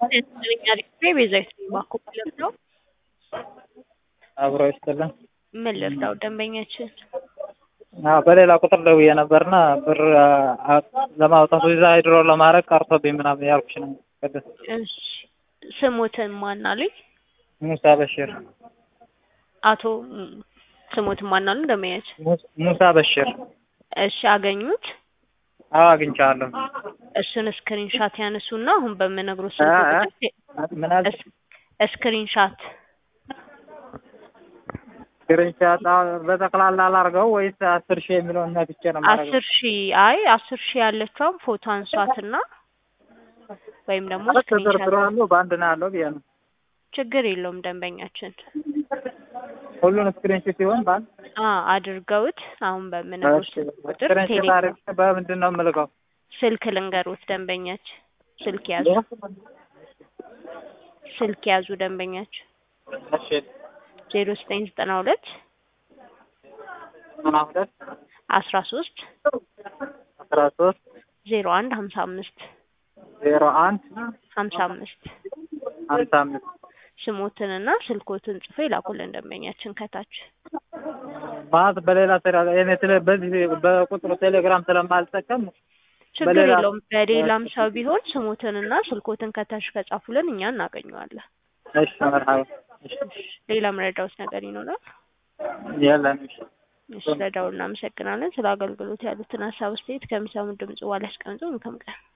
ኛ ቤዛዊት ባኮ ማለት ነው። አብሮ ይስጥልን። ምን ልርዳው ደንበኛችን? አዎ በሌላ ቁጥር ደውዬ ነበርና ብር ለማውጣት ቪዛ ዊድሮ ለማድረግ ቀርቶብኝ ምናምን ያልኩሽ ነው። ቅድስት እሺ ስሙትን ማን አሉኝ? ሙሳ በሽር አቶ ስሙትን ማን አሉ ደንበኛችን? ሙሳ በሽር። እሺ አገኙት? አዎ አግኝቻለሁ። እሱን ስክሪንሻት ያነሱና አሁን በምነግሮ እ ስልክ እ ምን አልሽ? ስክሪንሻት ስክሪንሻት በጠቅላላ ላድርገው ወይስ አስር ሺህ የሚለውን ነክቼ ነው የማደርገው? አስር ሺህ አይ አስር ሺህ ያለችውን ፎቶ አንሷትና ወይም ደግሞ ተዘርዝሮ ስክሪንሻት ያለው በአንድ ነው ያለው ብዬ ነው። ችግር የለውም ደንበኛችን ሁሉን ስክሪንሾት ሲሆን በአንድ አ አድርገውት አሁን በምነግሮ እሺ፣ ስልክ ቁጥር ስክሪንሾት ቴሌግራም አድርጌ በምንድን ነው የምልከው? ስልክ ልንገሩት ደንበኛችን ስልክ ያዙ ስልክ ያዙ ደንበኛችን እሺ ዜሮ ዘጠኝ ዘጠና ሁለት ዘጠና ሁለት አስራ ሶስት አስራ ሶስት ዜሮ አንድ ሀምሳ አምስት ዜሮ አንድ ሀምሳ አምስት ሀምሳ አምስት ስሞትንና ስልኮትን ጽፎ ይላኩልን ደንበኛችን ከታች ማለት በሌላ ስራ እኔ ስለ በዚህ በቁጥሩ ቴሌግራም ስለማልጠቀም ችግር በሌላ- የለውም በሌላም ሰው ቢሆን ስሞትንና ስልኮትን ከታች ከጻፉልን እኛ እናገኘዋለን እሺ መርሃባ እሺ ሌላ መረዳውት ነገር ይኖራል የለም እሺ እሺ ለደውል እናመሰግናለን ስለ አገልግሎት ያሉትን ሀሳብ አስተያየት ከሚሰሙ ድምጽ በኋላ ያስቀምጡ መልካም ቀን